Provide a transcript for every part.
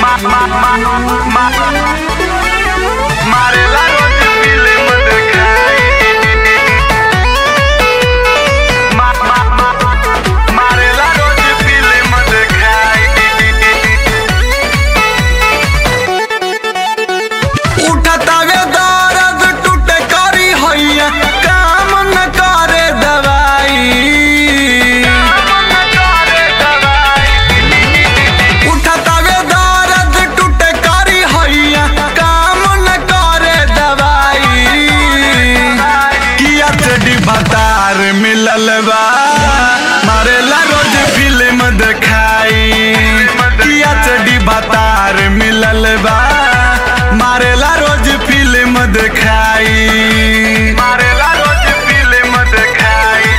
मारेला रोज फिल्म देखाई मा- मा- मा- मारेला रोज फिल्म देखाई उठतावे दर्द टूटे करी हैया काम न करे दवाई उठतावे दर्द टूटे करी हैया काम न करे दवाई किया चडी भतार मिलल बा मारेला रोज फिल्म देखाई किया चडी भतार मिलल बा मारेला रोज फिल्म देखाई मारेला रोज फिल्म देखाई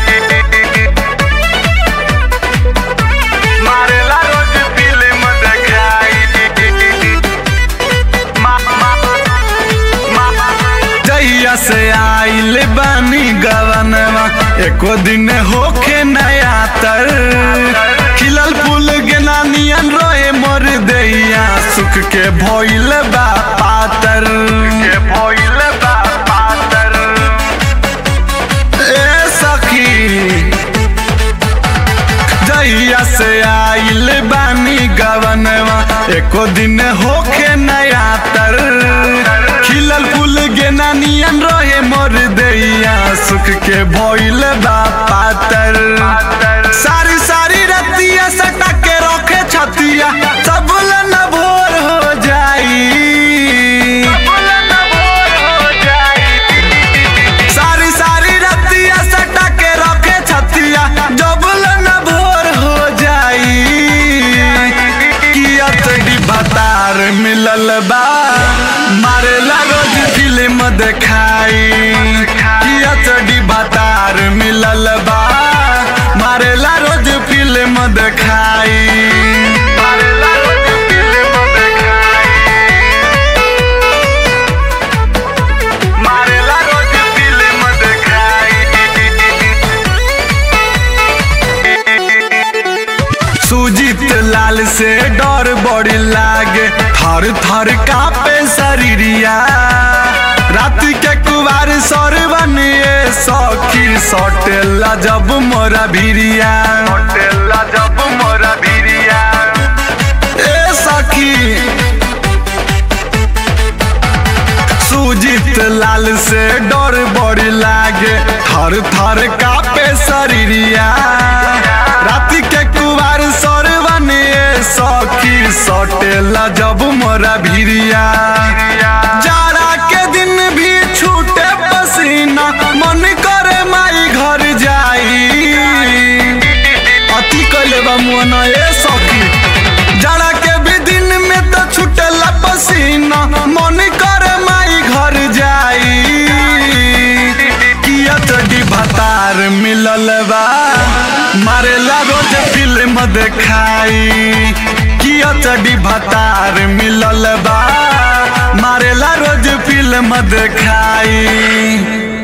मारेला रोज फिल्म देखाई मा- मा- मा- जहिया से आइल बानी गवनवा एको दिन होखे नया तर खिलल फूल गेना नियन रोए मोर दैया सुख के भइल बा पातर के भइल बा पातर ए सखी जहिया से आइल बानी गवनवा एको दिन होखे नया तर खिलल फूल गेना नियन रहे मोर दैया सुख के भइल बा पातर सारी सारी रतिया सटा के रखे छतिया सब न भोर हो जाई सारी सारी रतिया सटा के रखे छतिया जबल न भोर हो जाई किया तड़ी भतार मिलल बा मारेला रोज फिल्म देखाई किया तड़ी भतार मिलल बा मारेला रोज फिल्म देखाई मारेला रोज फिल्म देखाई मारेला रोज फिल्म देखाई सुजीत लाल से डर बड़ी लागे थर थर कापे शरीरिया रात के कुवार सर बनिए सखी सटेला जब मोरा भिरिया होटेला जब मोरा भिरिया ए सखी सुजीत लाल से डर बड़ी लागे थर थर कापे शरीरिया राति के कुवार सर बनिए सखी सटेला जब मोरा भिरिया जाड़ा के दिन भी छूटे पसीना मन करे माई घर जाई अति कैले बा मुअना ए सखी जाड़ा के भी दिन में तो छूटेला पसीना मन करे माई घर जाई किया तड़ी भतार मिलल बा मारेला रोज फिल्म देखाई किया तड़ी भतार मिलल बा मारेला रोज फिल्म देखाई